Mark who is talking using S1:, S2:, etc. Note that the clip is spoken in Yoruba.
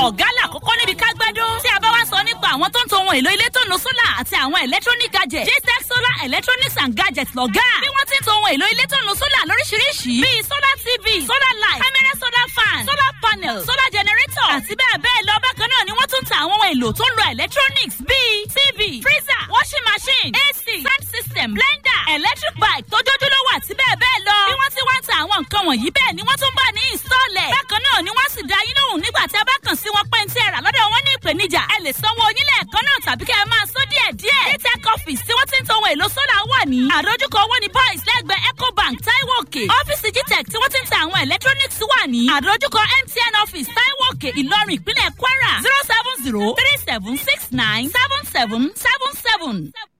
S1: ọ̀gá làkọ́kọ́ níbi kágbádùn. tí a bá wá sọ nípa àwọn tó ń to ohun èlò ilé tó nu sólà àti àwọn electronic gadgets. jtech solar electronics and gadgets lọ́gá. bí wọ́n ti ń to ohun èlò ilé tó nu sólà lóríṣiríṣi. bíi solar tv solar light camera solar fan solar panel solar generator àti bẹ́ẹ̀ bẹ́ẹ̀ lọ. bákan náà ni wọ́n tún ta àwọn ohun èlò tó ń lo electronics bíi tv freezer washing machine ac sound system blender electric bike tójójúlówó àti bẹ́ẹ̀ bẹ́ẹ̀ lọ. bí wọ́n ti wá ń ta àwọn nǹkan wọ̀nyí bẹ́ẹ̀ ni wọ́n tún bá ní ìsọ̀lẹ̀. bákan náà ni wọ́n sì dá yín lóhùn nígbà tí a bá kàn sí wọn pé ní tí ẹ rà lọ́dọ̀ wọn ní ìpèníjà. ẹ lè sanwó onílẹ̀ ẹ̀kan náà tàbí kẹ́ ẹ máa sọ díẹ̀ díẹ̀. dtech office tí wọ́n ti ń to ohun èlò sólà wà ní. àdójúkọ owó ni boys lẹ́gbẹ̀ẹ́ ecobank taiwo òkè. ọ́fíìsì gtech tí wọ́n ti ń ta àwọn electronics wà ní. àdójúkọ mtn office taiwo òkè ìlọrin ìpínlẹ̀ kwara zero seven zero three seven six nine seven seven seven seven.